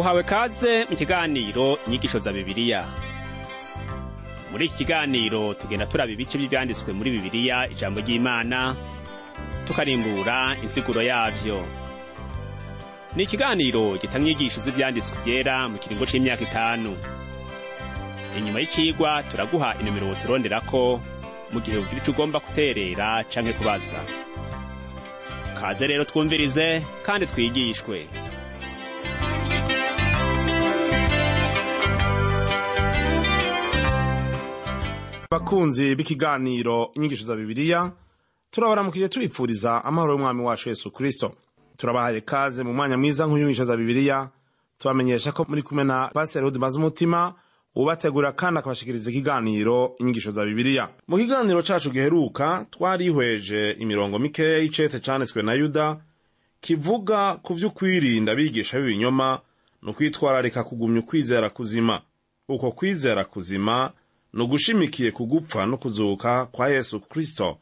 uhawe kaze mu kiganiro inyigisho za bibiliya muri iki kiganiro tugenda turaba ibice by'ibyanditswe muri bibiliya ijambo ry'imana tukarimbura insiguro yavyo ni ikiganiro gitanga inyigisho z'ibyanditswe byera mu kiringo c'imyaka itanu inyuma y'icigwa turaguha inomero turonderako mu gihe ugira ico ugomba guterera canke kubaza kaze rero twumvirize kandi twigishwe bakunzi b'ikiganiro inyigisho za bibiliya turabaramukije tubipfuriza amahoro y'umwami wacu yesu kristo turabahaye kaze mu mwanya mwiza nk'inyigisho za bibiliya tubamenyesha ko muri kumwe na pasiteri udimaze umutima ubategurira kandi akabashikiriza ikiganiro inyigisho za bibiliya mu kiganiro cacu giheruka twarihweje imirongo mikeya y'icete canditswe na yuda kivuga ku vy'ukwirinda abigisha b'ibinyoma ni ukwitwararika kugumya ukwizera kuzima uko kwizera kuzima ni ugushimikiye ku gupfa no kuzuka kwa yesu kristo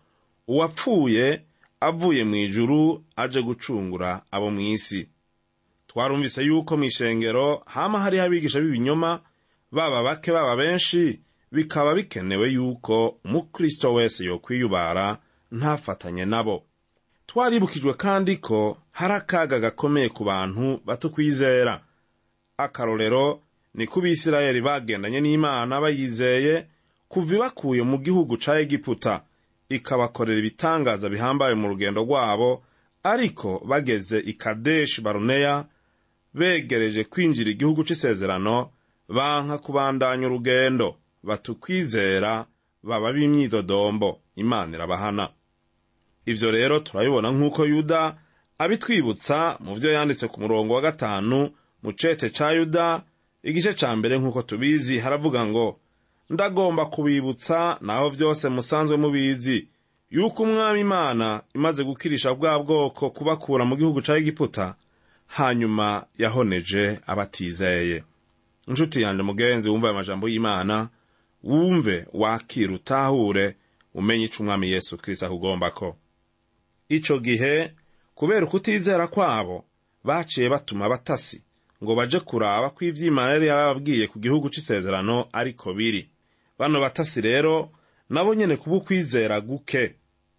uwapfuye avuye mu ijuru aje gucungura abo mu isi twarumvise yuko mu ishengero hama hariho abigisha b'ibinyoma baba bake baba benshi bikaba bikenewe yuko umukristo wese yokwiyubara ntafatanye nabo twaribukijwe kandi ko hari akaga gakomeye ku bantu batukwizera akarorero ni ko bisirayeli bagendanye n'imana bayizeye kuva ibakuye mu gihugu ca egiputa ikabakorera ibitangaza bihambaye mu rugendo rwabo ariko bageze i kadeshi baruneya begereje kwinjira igihugu c'isezerano banka kubandanya urugendo batukwizera baba b'imyidodombo imana irabahana ivyo rero turabibona nk'uko yuda abitwibutsa mu vyo yanditse ku murongo wa gatanu mu cete ca yuda igice ca mbere nk'uko tubizi haravuga ngo ndagomba kubibutsa naho vyose musanzwe mubizi yuko umwami imana imaze gukirisha bwa bwoko kubakura mu gihugu ca egiputa hanyuma yahoneje abatizeye inshuti yanje mugenzi wumva ayo majambo y'imana wumve wakira utahure umenye ico umwami yesu kristo akugombako ico gihe kubera ukutizera kwabo baciye batuma abatasi ngo baje kuraba ko ivy'imana yari yarababwiye ku gihugu c'isezerano ariko biri bano batasi rero nabo nyene kuba ukwizera guke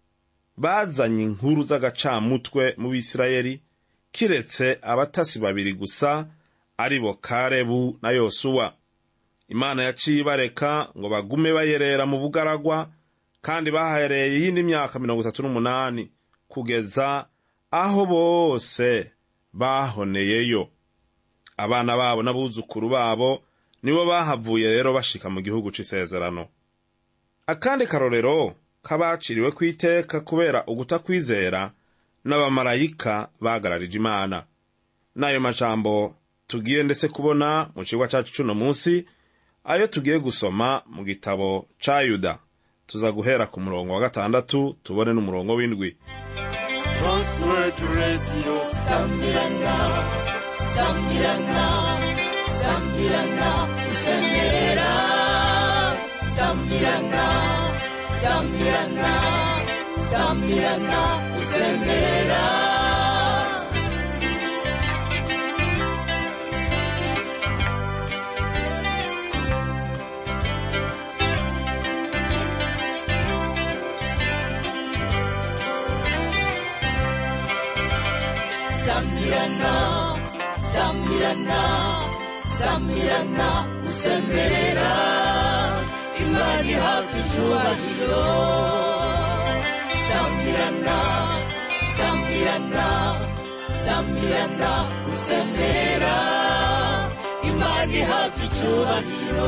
bazanye inkuru z'agacamutwe mu bisirayeli kiretse abatasi babiri gusa ari bo karebu na yosuwa imana yaciye ibareka ngo bagume bayerera mu bugaragwa kandi bahereye iyindi myaka mirongo itatu n'umunani kugeza aho bose bahoneyeyo abana babo n'abuzukuru babo nibo bahavuye rero bashika mu gihugu c'isezerano akandi karorero kabaciriwe kw'iteka kubera ugutakwizera n'abamarayika bagararije imana n'ayo majambo tugiye ndetse kubona mu cigwa cacu c'uno munsi ayo tugiye gusoma mu gitabo ca yuda tuza guhera ku murongo wa gatandatu tubone n'umurongo w'indwi Transworld Radio Sambirana Sambirana Sambirana Usembera Sambirana Sambirana Sambirana Usembera Sambirana Sambirana Sambirana Usembera Imana ihabwa icyubahiro Sambirana Sambirana Sambirana Usembera Imana ihabwa icyubahiro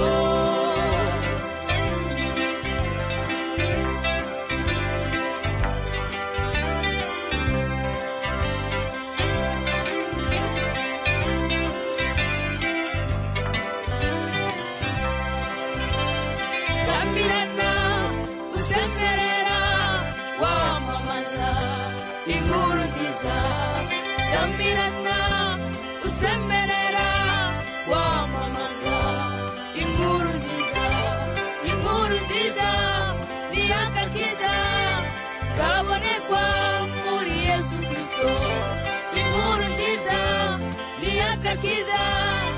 Sambirana usemberera wamamaza inkuru nziza Sambirana usemberera wamamaza inkuru nziza inkuru nziza ni agakiza kabonekwa muri Yesu Kristo inkuru nziza ni agakiza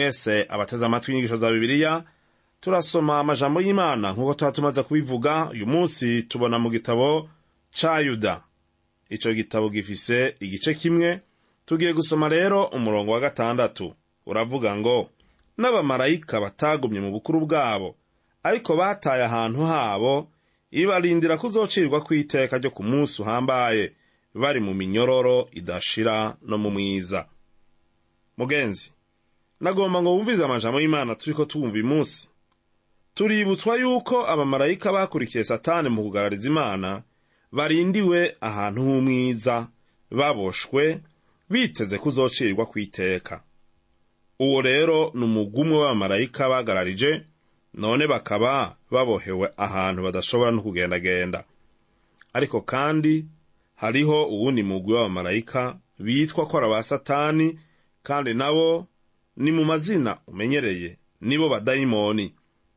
mwese abateze amatwi y'inyigisho za bibiliya turasoma amajambo y'imana nk'uko tuba tumaze kubivuga uyu munsi tubona mu gitabo ca yuda ico gitabo gifise igice kimwe tugiye gusoma rero umurongo wa gatandatu uravuga ngo n'abamarayika batagumye mu bukuru bwabo ariko bataye ahantu habo ibarindira kuzocirwa kw'iteka ryo ku munsi uhambaye bari mu minyororo idashira no mu mwiza mugenzi nagomba ngo wumvize amajambo y'imana turiko twumva uyu munsi tuributswa yuko abamarayika bakurikiye satani mu kugarariza imana barindiwe ahantu h'umwiza baboshwe biteze kuzocirwa kw'iteka uwo rero ni umugumwe w'abamarayika bagararije none bakaba babohewe ahantu badashobora no kugendagenda ariko kandi hariho uwundi mugwi w'abamarayika bitwa ko ari aba satani kandi nabo ni mu mazina umenyereye nibo badayimoni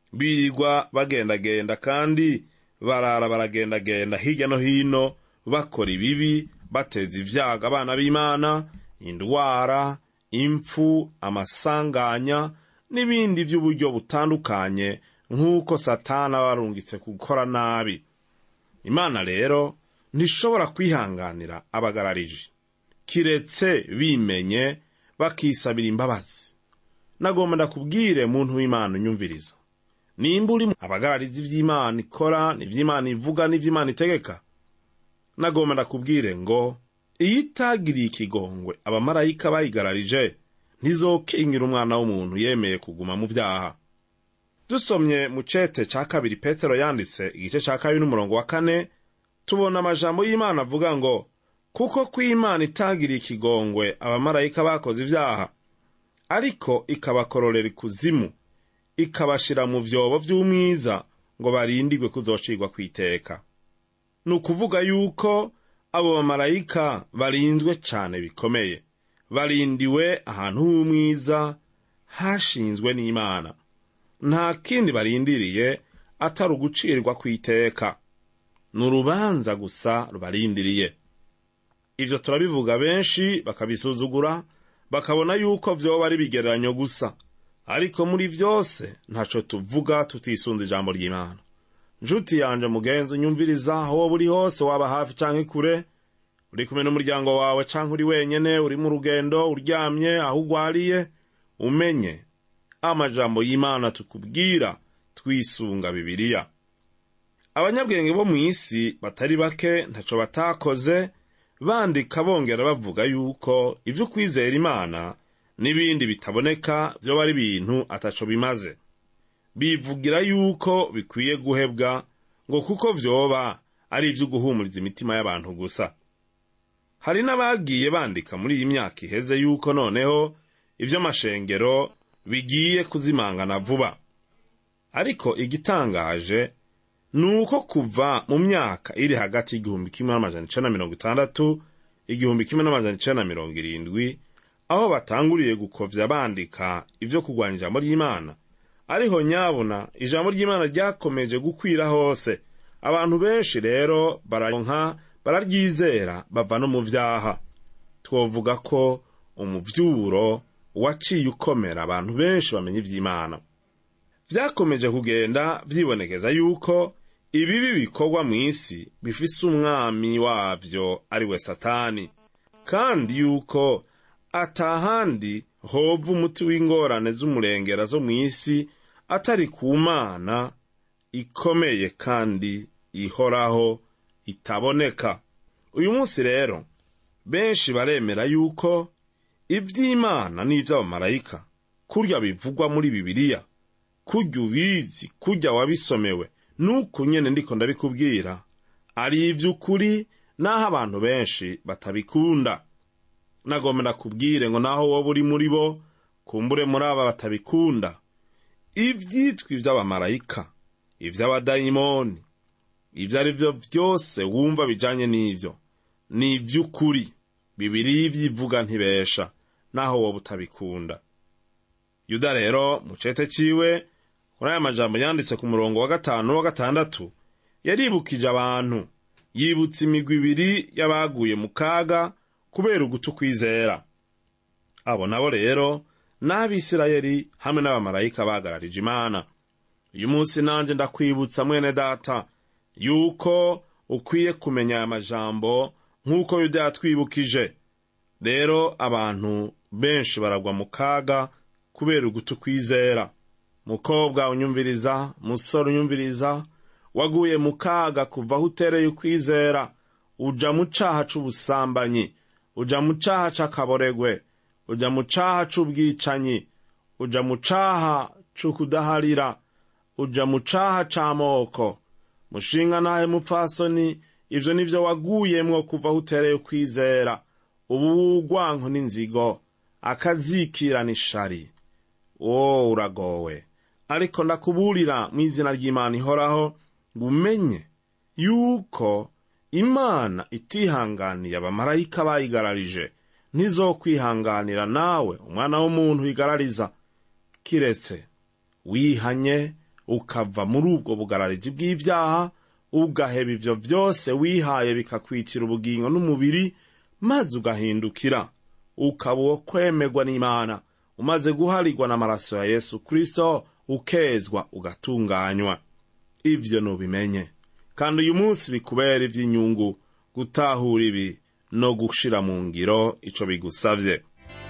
birirwa bagendagenda kandi barara baragendagenda hirya no hino bakora ibibi bateza ivyago abana b'imana indwara impfu amasanganya n'ibindi vy'uburyo butandukanye nk'uko satani aba arungitse gukora nabi imana rero ntishobora kwihanganira abagarariji kiretse bimenye bakisabira imbabazi nagomba ndakubwire muntu w'imana unyumviriza nimba uri abagararizi ivy'imana ikora n'ivy'imana ivuga n'ivy'imana itegeka nagomba ndakubwire ngo iyo itagiriye ikigongwe abamarayika bayigararije ntizokingira umwana w'umuntu yemeye kuguma mu vyaha dusomye mu cete ca kabiri petero yanditse igice ca kabiri n'umurongo wa kane tubona amajambo y'imana avuga ngo kuko kw'imana itagiriye ikigongwe abamarayika bakoze ivyaha ariko ikabakororera ikuzimu ikabashira mu vyobo vy'umwiza ngo barindigwe kuzocirwa kw'iteka ni ukuvuga yuko abo bamarayika barinzwe cane bikomeye barindiwe ahantu h'umwiza hashinzwe n'imana nta kindi barindiriye atari ugucirwa kw'iteka ni urubanza gusa rubarindiriye ivyo turabivuga benshi bakabisuzugura bakabona yuko vyoba ari bigereranyo gusa ariko muri vyose ntaco tuvuga tutisunze ijambo ry'imana njuti yanje mugenzi unyumviriza aho woba uri hose waba hafi canke kure uri kumwe n'umuryango wawe canke uri wenyene uri mu rugendo uryamye aho ugwariye umenye amajambo y'imana tukubwira twisunga bibiliya abanyabwenge bo mu isi batari bake ntaco batakoze bandika bongera bavuga yuko ivyo kwizera imana n'ibindi bitaboneka vyoba ari ibintu ataco bimaze bivugira yuko bikwiye guhebwa ngo kuko vyoba ari ivyo guhumuriza imitima y'abantu gusa hari n'abagiye bandika muri iyi myaka iheze yuko noneho ivy'amashengero bigiye kuzimangana vuba ariko igitangaje ni uko kuva mu myaka iri hagati y'igihumbi kimwe n'amajana icenda na mirongo itandatu igihumbi kimwe n'amajana icenda na mirongo irindwi aho batanguriye gukovya bandika ivyo kurwanya ijambo ry'imana ariho nyabuna ijambo ry'imana ryakomeje gukwira hose abantu benshi rero bararonka bararyizera bava no mu vyaha twovuga ko umuvyuro waciye ukomera abantu benshi bamenya ivy'imana vyakomeje kugenda vyibonekeza yuko ibibi bikorwa mu isi bifise umwami wavyo ari we satani kandi yuko atahandi hova umuti w'ingorane z'umurengera zo mu isi atari ku mana ikomeye kandi ihoraho itaboneka uyu munsi rero benshi baremera yuko iby'imana n'iby'abamarayika kurya bivugwa muri bibiliya kurya ubizi kurya wabisomewe nuko nyene ndiko ndabikubwira ari ivy'ukuri naho abantu benshi batabikunda nagomba ndakubwire ngo naho woba uri muri bo kumbure muri aba batabikunda ivyitwa ivy'abamarayika ivy'abadayimoni ivyo ari vyo vyose wumva bijanye n'ivyo ni ivy'ukuri bibiri ivyivuga ntibesha naho woba utabikunda yuda rero mu cete ciwe muri aya majambo yanditse ku murongo wa gatanu wa gatandatu yaribukije abantu yibutsa imigwi ibiri y'abaguye mu kaga kubera uguta ukwizera abo nabo rero n'abisirayeli hamwe n'abamarayika bagararije imana uyu munsi nanjye ndakwibutsa mwene data yuko ukwiye kumenya aya majambo nk'uko yuda yatwibukije rero abantu benshi baragwa mu kaga kubera uguta ukwizera mukobwa unyumviriza musore unyumviriza waguye mu kaga kuva aho utereye ukwizera uja mu caha c'ubusambanyi uja mu caha c'akaboregwe uja mu caha c'ubwicanyi uja mu caha c'ukudaharira uja mu caha c'amoko mushinga nawe mupfasoni ivyo nivyo waguyemwo kuva aho utereye ukwizera ubu urwanko n'inzigo akazikira n'ishari wo uragowe ariko ndakuburira mu izina ry'imana ihoraho ngo umenye yuko imana itihanganiye abamarayika bayigararije ntizokwihanganira nawe umwana w'umuntu wigarariza kiretse wihanye ukava muri ubwo bugarariji bw'ibyaha ugaheba ivyo vyose wihaye bikakwitira ubugingo n'umubiri maze ugahindukira ukaba uwo kwemerwa n'imana umaze guharigwa n'amaraso ya yesu kristo ukezwa ugatunganywa ivyo nubimenye kandi uyu munsi bikubera ivy'inyungu gutahura ibi no gushira mu ngiro ico bigusavye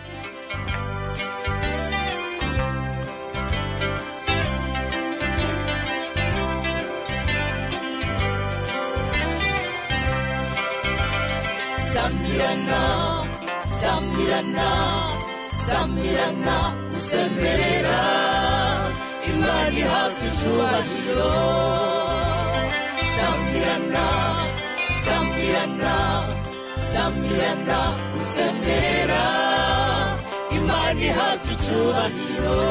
Samirana, Samirana, Samirana, usemerera Imana ihabwa icyubahiro Samirana, Samirana, Samirana, usemerera Imana ihabwa icyubahiro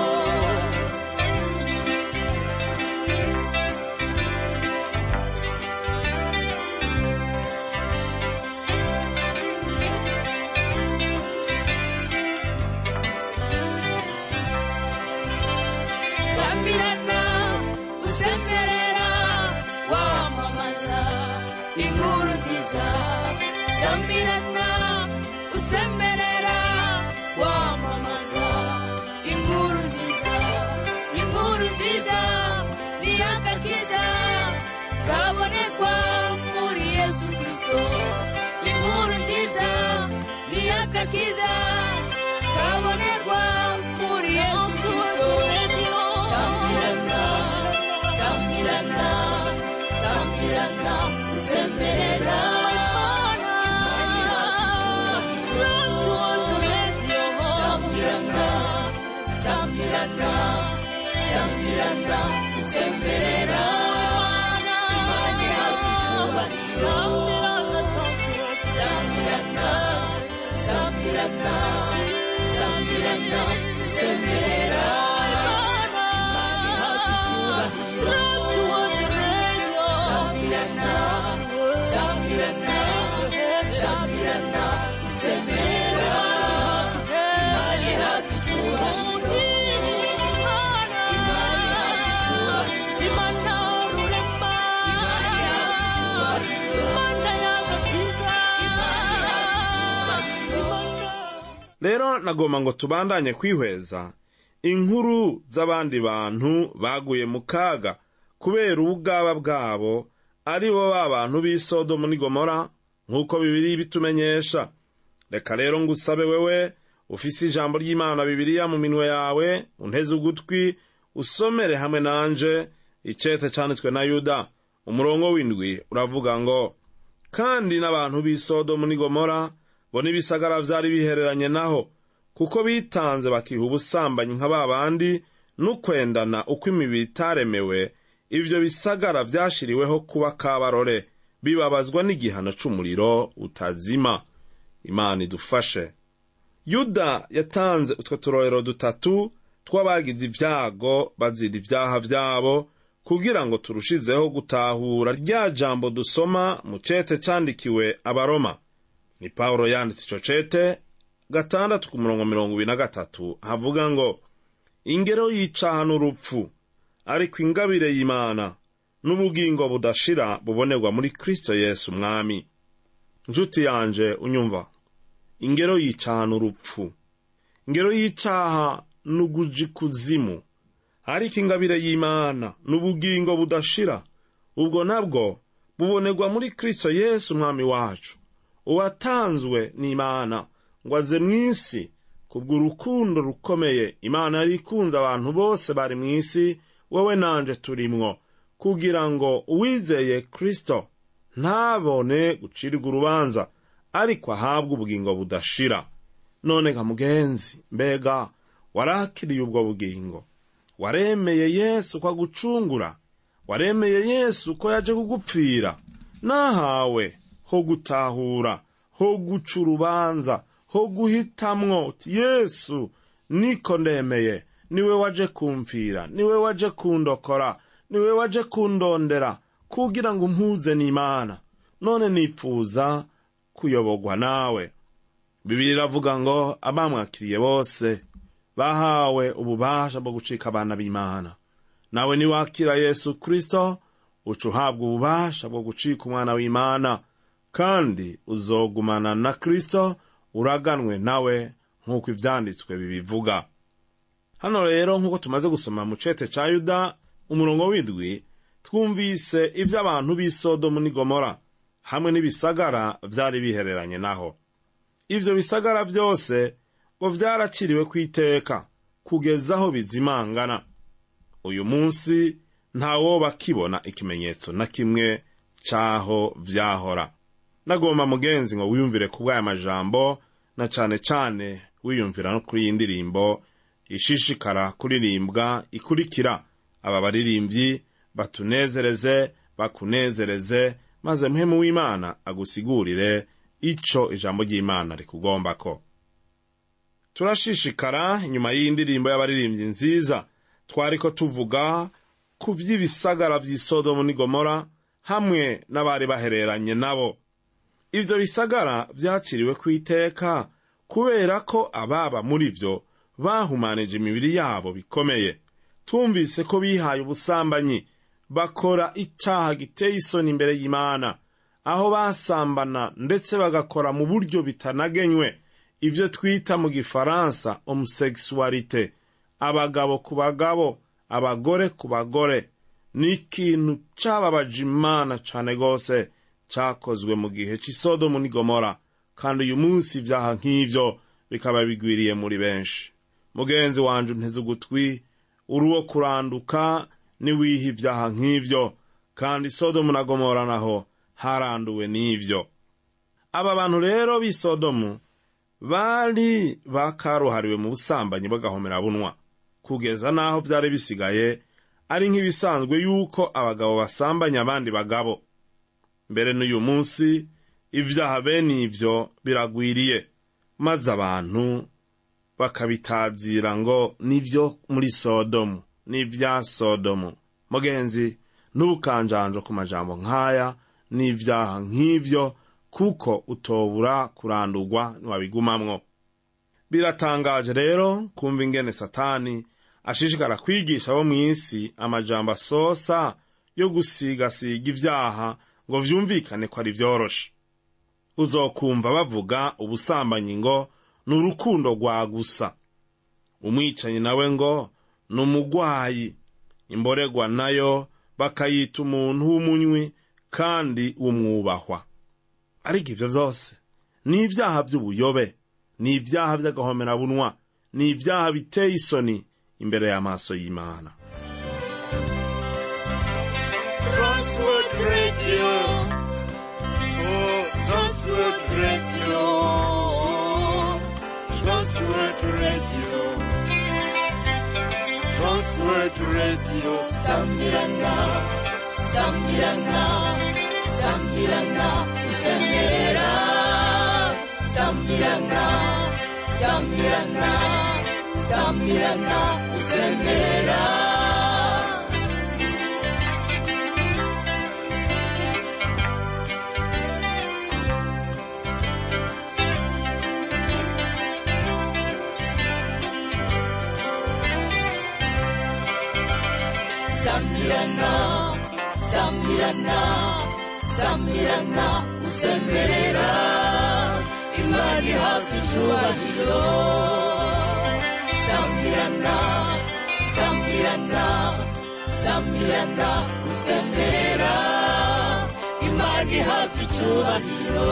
Samirana, usemerera wamamaza inkuru nziza Samirana, usemerera wamamaza inkuru nziza inkuru nziza ni agakiza kabonekwa muri Yesu Kristo inkuru nziza ni agakiza kabonekwa muri Yesu Kristo Samirana, Samirana, Samirana, usemerera Samirana, Samirana, Samirana, usemerera Imana ihabwa icyubahiro Samirana, Samirana, Samirana, usemerera Imana ihabwa icyubahiro Samirana, Samirana, Samirana, usemerera Imana ihabwa icyubahiro Imana ihabwa icyubahiro Imana ihabwa icyubahiro rero nagomba ngo tubandanye kwihweza inkuru z'abandi bantu baguye mu kaga kubera ubugaba bwabo ari bo ba bantu b'i sodomu n'i gomora nk'uko bibiri bitumenyesha reka rero ngusabe wewe ufise ijambo ry'imana bibiriya mu minwe yawe unteze ugutwi usomere hamwe nanje icete canditswe na yuda umurongo w'indwi uravuga ngo kandi n'abantu b'i sodomu n'i gomora bo n'ibisagara vyari bihereranye naho kuko bitanze bakiha ubusambanyi nka ba bandi n'ukwendana uko imibiri itaremewe ivyo bisagara vyashiriweho kuba kabarore bibabazwa n'igihano c'umuriro utazima imana idufashe yuda yatanze utwo turorero dutatu tw'abagize ibyago bazira ibyaha vyabo kugira ngo turushizeho gutahura rya jambo dusoma mu cete candikiwe abaroma ni pawulo yanditse ico cete gatandatu ku murongo mirongo ibiri na gatatu havuga ngo ingero y'icaha n'urupfu ariko ingabire y'imana n'ubugingo budashira bubonerwa muri kristo yesu umwami nshuti yanje unyumva ingero y'icaha n'urupfu ingero y'icaha n'uguji kuzimu ariko ingabire y'imana n'ubugingo budashira ubwo nabwo bubonerwa muri kristo yesu umwami wacu uwatanzwe n'imana ngo aze mu isi kubw'urukundo rukomeye imana yari ikunze abantu bose bari mu isi wowe nanje turimwo kugira ngo uwizeye kristo ntabone gucirwa urubanza ariko ahabwe ubugingo budashira none nka mugenzi mbega warakiriye ubwo bugingo waremeye yesu ko agucungura waremeye yesu ko yaje kugupfira nahawe ho gutahura ho guca urubanza ho guhitamwo uti yesu niko ndemeye niwe waje kumfira niwe waje kundokora niwe waje kundondera kugira ngo umpuze n'imana none nipfuza kuyoborwa nawe bibiri iravuga ngo abamwakiriye bose bahawe ububasha bwo gucika abana b'imana nawe niwakira yesu kristo uca uhabwa ububasha bwo gucika umwana w'imana kandi uzogumana na kristo uraganwe nawe nk'uko ivyanditswe bibivuga hano rero nk'uko tumaze gusoma mu cete ca yuda umurongo w'indwi twumvise ivyo abantu b'i sodomu n'i gomora hamwe n'ibisagara vyari bihereranye naho ivyo bisagara vyose ngo vyaraciriwe kw'iteka kugeza aho bizimangana uyu munsi ntawoba akibona ikimenyetso na kimwe c'aho vyahora nagomba mugenzi ngo wiyumvire ku bw'aya majambo na cane cane wiyumvira no kuri iyi ndirimbo ishishikara kuririmbwa ikurikira aba baririmbyi batunezereze bakunezereze maze muhemu w'imana agusigurire ico ijambo ry'imana rikugombako turashishikara inyuma y'iyi ndirimbo y'abaririmbyi nziza twariko tuvuga ku vy'ibisagara vy'i sodomu n'i gomora hamwe n'abari bahereranye nabo ivyo bisagara vyaciriwe kw'iteka kubera ko ababa muri vyo bahumanije imibiri yabo bikomeye tumvise ko bihaye ubusambanyi bakora icaha giteye isoni imbere y'imana aho basambana ndetse bagakora mu buryo bitanagenywe ivyo twita mu gifaransa homosexualité abagabo ku bagabo abagore ku bagore ni ikintu cababaje imana cane gose cakozwe mu gihe c'isodomu n'i gomora kandi uyu munsi ivyaha nk'ivyo bikaba bigwiriye muri benshi mugenzi wanje unteze ugutwi uri uwo kuranduka niwiha ivyaha nk'ivyo kandi sodomu na gomora naho haranduwe n'ivyo aba bantu rero b'i sodomu bari bakaruhariwe mu busambanyi bw'agahomera bunwa kugeza n'aho vyari bisigaye ari nk'ibisanzwe yuko abagabo basambanya abandi bagabo mbere n'uyu munsi ivyaha bene ivyo biragwiriye maze abantu bakabitazira ngo nivyo muri sodomu n'ivya sodomu mugenzi ntubukanjanjo ku majambo nk'aya n'ivyaha nk'ivyo kuko utobura kurandurwa niwabigumamwo biratangaje rero kumva ingene satani ashishikara kwigisha abo mw'isi amajambo asosa yo gusigasiga ivyaha ngo vyumvikane ko ari vyoroshe uzokumva bavuga ubusambanyi ngo ni urukundo rwa gusa umwicanyi nawe ngo ni umugwayi imboregwa nayo bakayita umuntu w'umunywi kandi w'umwubahwa ariko ivyo vyose ni ivyaha vy'ubuyobe ni ivyaha vy'agahomerabunwa ni ivyaha biteye isoni imbere y'amaso y'imana Transworld Radio. Oh, Transworld Radio. Transworld Radio. Transworld Radio. Sambirana, Sambirana, Sambirana, Isemerera. Sambirana, Sambirana, Sambirana, Isemerera. Sambirana, Sambirana, Sambirana, usemerera, Imana ihabwa icyubahiro. samirana samirana samirana usemerera imana ihabwa icyubahiro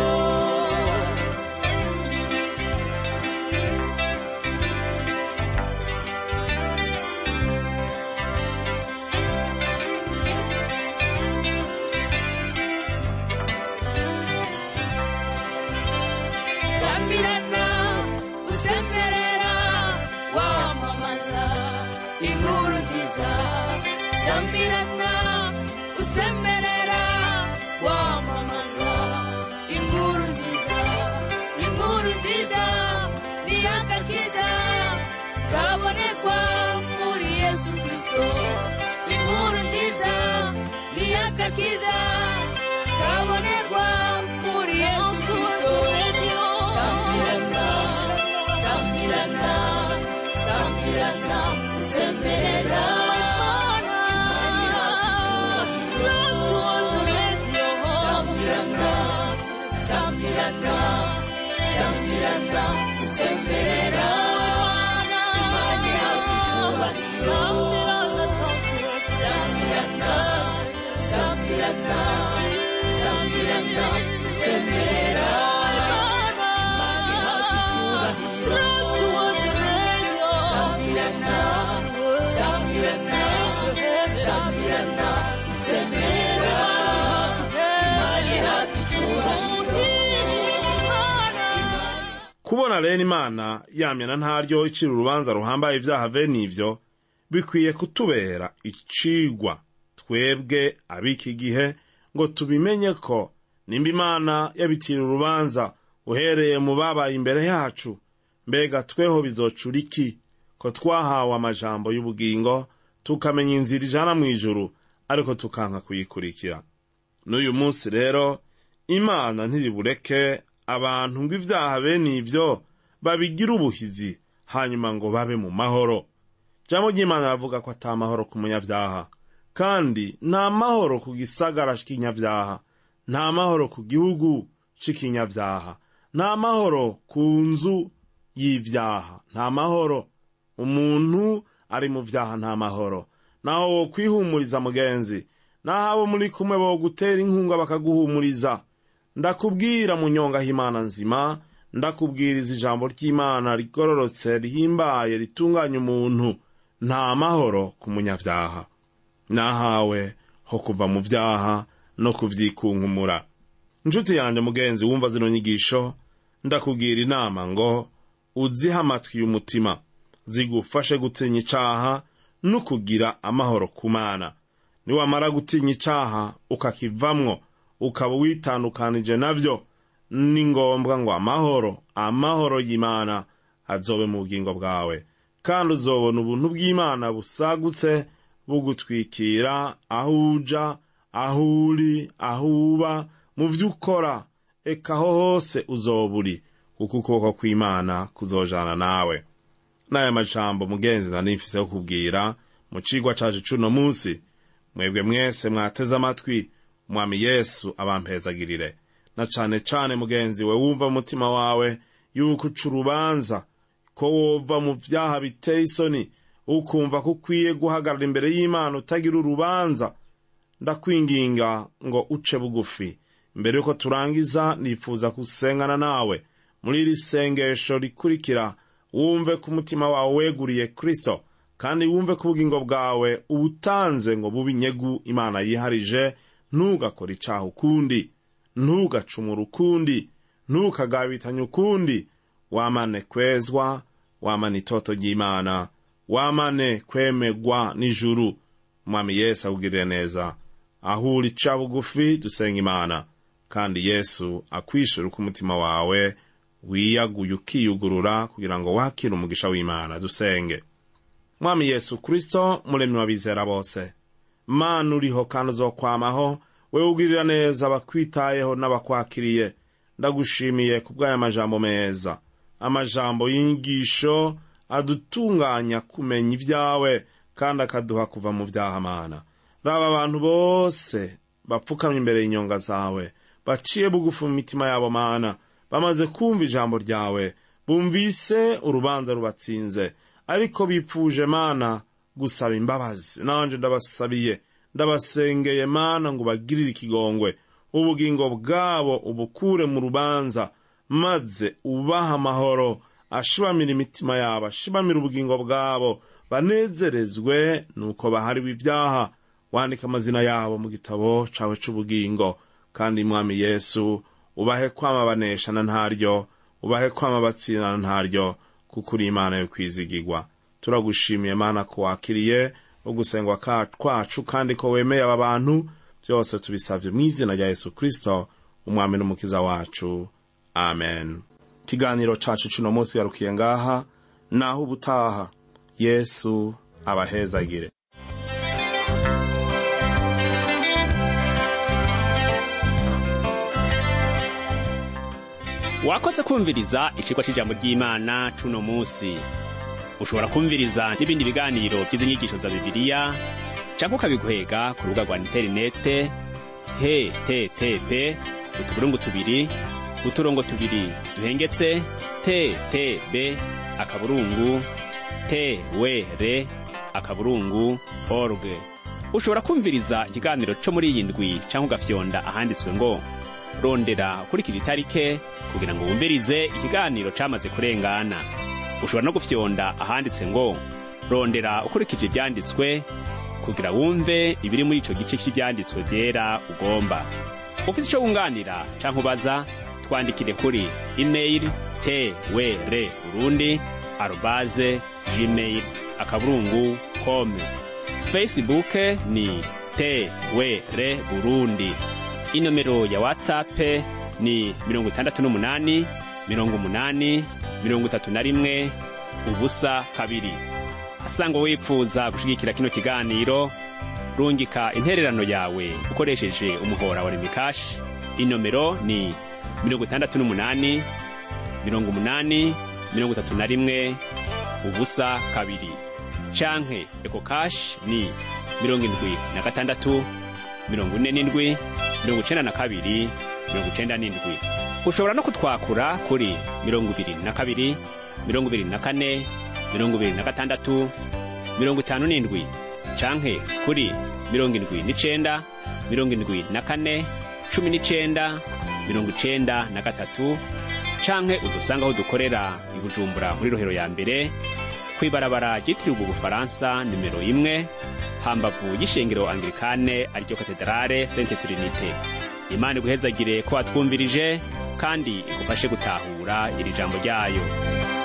samirana usemerera wamamaza inkuru nziza samirana usemerera wamamaza inkuru nziza inkuru nziza ni agakiza kabonekwa muri yesu kristo inkuru nziza ni agakiza kabonekwa muri yesu kristo samirana samirana samirana usemerera samirana samirana samirana usemerera imana ihabwa icyubahiro samirana samirana samirana usemerera imana ihabwa icyubahiro samirana samirana samirana usemerera imana ihabwa icyubahiro kubona rero imana yamyana ntaryo icira urubanza ruhambaye ibyaha bene ivyo bikwiye kutubera icigwa twebwe ab'iki gihe ngo tubimenye ko nimba imana yabitira urubanza uhereye mu babaye imbere yacu mbega tweho bizocura iki ko twahawe amajambo y'ubugingo tukamenya inzira ijana mu ijuru ariko tukanka kuyikurikira n'uyu munsi rero imana ntiribureke abantu ngo ibyaha bene ivyo babigira ubuhizi hanyuma ngo babe mu mahoro jambo ry'imana ravuga ko ata mahoro ku munyabyaha kandi nta mahoro ku gisagara c'ikinyabyaha nta mahoro ku gihugu c'ikinyabyaha nta mahoro ku nzu y'ivyaha nta mahoro umuntu ari mu vyaha nta mahoro naho wo kwihumuriza mugenzi naho abo muri kumwe bo gutera inkunga bakaguhumuriza ndakubwira munyonga himana nzima ndakubwiriza ijambo ry'imana rigororotse rihimbaye ritunganya umuntu nta mahoro ku munyavyaha nahawe ho kuva mu vyaha no kuvyikunkumura nshuti yanje mugenzi wumva zino nyigisho ndakugira inama ngo uzihe amatwi y'umutima zigufashe gutinya icaha no kugira amahoro ku mana niwamara gutinya icaha ukakivamwo ukaba witandukanije navyo ni ngombwa ngo amahoro amahoro y'imana azobe mu bugingo bwawe kandi uzobona ubuntu bw'imana busagutse bugutwikira aho uja aho uri aho uba mu vyo ukora eka aho hose uzoba uri kuko ukuboko kw'imana kuzojana nawe n'aya majambo mugenzi nari mfise yo kubwira mu cigwa caje c'uno munsi mwebwe mwese mwateze amatwi umwami yesu abampezagirire na cane cane mugenzi we wumva mu mutima wawe yuko uca urubanza ko wova mu vyaha biteye isoni ukumva ko ukwiye guhagarara imbere y'imana utagira urubanza ndakwinginga ngo uce bugufi mbere yuko turangiza nifuza gusengana nawe muri iri sengesho rikurikira wumve ko umutima wawe weguriye kristo kandi wumve ko ubugingo bwawe ubutanze ngo bube inyegu imana yiharije ntugakore icaha ukundi ntugacumura ukundi ntukagabitanye ukundi wamane kwezwa wamane itoto ry'imana wamane kwemegwa n'ijuru umwami yesu akugirire neza aho uri ca bugufi dusenga imana kandi yesu akwishura uko umutima wawe wiyaguye ukiyugurura kugira ngo wakire umugisha w'imana dusenge mwami yesu kristo muremyi w'abizera bose mana uriho kandi uzokwamaho wewe ugirira neza abakwitayeho n'abakwakiriye ndagushimiye ku bw'aya majambo meza amajambo y'inyigisho adutunganya kumenya ibyawe kandi akaduha kuva mu vyaha mana raba abantu bose bapfukamye imbere y'inyonga zawe baciye bugufi mu mitima yabo mana bamaze kumva ijambo ryawe bumvise urubanza rubatsinze ariko bipfuje mana gusaba imbabazi nanje ndabasabiye ndabasengeye mana ngo bagirire ikigongwe ubugingo bwabo ubukure mu rubanza maze ubaha amahoro ashibamira imitima yabo ashibamira ubugingo bwabo banezerezwe nuko bahariwe ibyaha wandika amazina yabo mu gitabo cawe c'ubugingo kandi mwami yesu ubahe kwama baneshana ntaryo ubahe kwama batsinana ntaryo kuko uri imana yo kwizigirwa turagushimiye mana ko wakiriye ugusengwa ka- kwacu kandi ko wemeye aba bantu byose tubisavye mu izina rya yesu kristo umwami n'umukiza wacu amen ikiganiro cacu cuno munsi yarukiye ngaha naho ubutaha yesu abahezagire wakoze kumviriza icigwa c'ijambo ry'imana c'uno musi ushobora kumviriza n'ibindi biganiro by'izi nyigisho za bibiliya canke ukabiguhega ku rubuga rwa interinete http utuburungu tubiri uturongo tubiri duhengetse ttb akaburungu twr akaburungu org ushobora kumviriza ikiganiro co muri iyi ndwi canke ugafyonda ahanditswe ngo rondera ukurikije itarike kugira ngo wumvirize ikiganiro camaze kurengana ushobora no gufyonda ahanditse ngo rondera ukurikije ibyanditswe kugira wumve ibiri muri ico gice cy'ibyanditswe byera ugomba ufite ico wunganira canke ubaza twandikire kuri email twr urundi arobaze gmail akaburungu com facebook ni twr burundi inomero ya whatsapp ni mirongo itandatu n'umunani mirongo umunani mirongo itatu na rimwe ubusa kabiri asanga wipfuza gushigikira kino kiganiro rungika intererano yawe ukoresheje umuhora wa remikashi inomero ni mirongo itandatu n'umunani mirongo umunani mirongo itatu na rimwe ubusa kabiri canke eko kashi ni mirongo indwi na gatandatu mirongo ine n'indwi mirongo icenda na kabiri mirongo icenda n'indwi ushobora no kutwakura kuri mirongo ibiri na kabiri mirongo ibiri na kane mirongo ibiri na gatandatu mirongo itanu n'indwi canke kuri mirongo indwi n'icenda mirongo indwi na kane cumi n'icenda mirongo icenda na gatatu canke udusanga aho dukorera i bujumbura muri rohero ya mbere kw'ibarabara ryitiriwe ubufaransa nimero imwe hambavu y'ishengero anglikane ariryo katedrale sente trinite imana iguhezagire ko watwumvirije kandi igufashe gutahura iri jambo ryayo